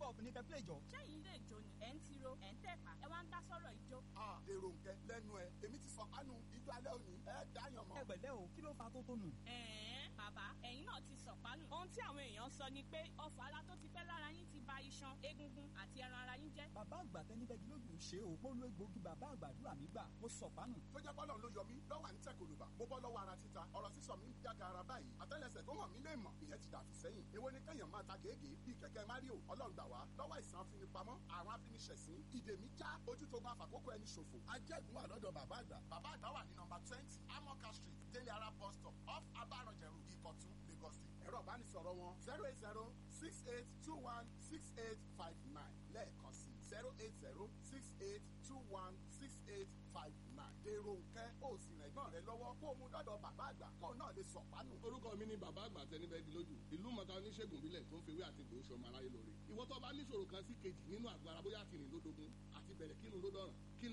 up ní kẹ́pẹ́ ìjọ. ṣẹ́yìn ilé ìjó ni ẹ̀ ń tiro ẹ̀ ń tẹ̀pá ẹ wá ń dá sọ́rọ̀ ìjó. a èrò nkẹ lẹ́nu ẹ èmi ti sọ kánú ijó alẹ́ òní ẹ dáyàn mọ́. ẹ pẹ̀lẹ́ o kí ló fa tó tónù. ẹ̀ẹ́n bàbá ẹ̀yin náà ti sọ̀pánù. ohun tí àwọn èèyàn sọ ni pé ọfà ara tó ti pẹ́ lára yín ti ba iṣan egungun àti ẹran ara yín jẹ́. bàbá àgbà tẹni bẹ́ẹ̀ gílógún ṣe o mo lo egbòogi bàbá àgbàdúrà mi gbà mo sọ̀pánù. tó jẹ́ bọ́lọ̀ ló yọ mí lọ́wọ́ à ń tẹ̀ kòlùbà mo bọ́ lọ́wọ́ ara títa ọ̀rọ̀ sísọ mi ń jága ara báyìí àtẹ́lẹsẹ̀ tó hàn mí lè mọ̀ ìyẹn ti dàtú sẹ́yìn èwo ni kẹ́yàn máa ta gègé bíi kẹ̀kẹ́ mario ọlọ́run gbà wá lọ́wọ́ àìsàn afinipamọ́ àwọn afiniṣẹ̀sín ìdè mi já ojú tó bá fàkókò ẹni ṣòfò ajẹ́gun wà lọ́dọ̀ bàbá àgbà bàbá àgbà wà ní nọmba twenty amoka street délé ara bus stop off abarọ̀jẹ̀rù ìkọ̀tún lagos state ẹ̀rọ ìbánisọ̀rọ̀ wọn zero eight zero six eight two one six eight five nine lẹ́ẹ̀kan sí zero eight zero six eight two one six eight five nine dèrò nkẹ́ ó sì rìn ẹ̀gbọ́n rẹ lọ́wọ́ kó o mú dọ́dọ̀ bàbá àgbà kó o náà lè sọ̀pánù. orúkọ mi ni bàbá àgbà tẹnibẹ́gi lójú ìlú mọ̀ta oníṣègùn bílẹ̀ tó ń fewé àti ìgbò sọmọ aráyé lóore ìwọ tó bá níṣòro kan sí kejì nínú àgọ́ ara bóyá àti rìn lódogun àti bẹ̀rẹ̀ kírun ló dọ̀ràn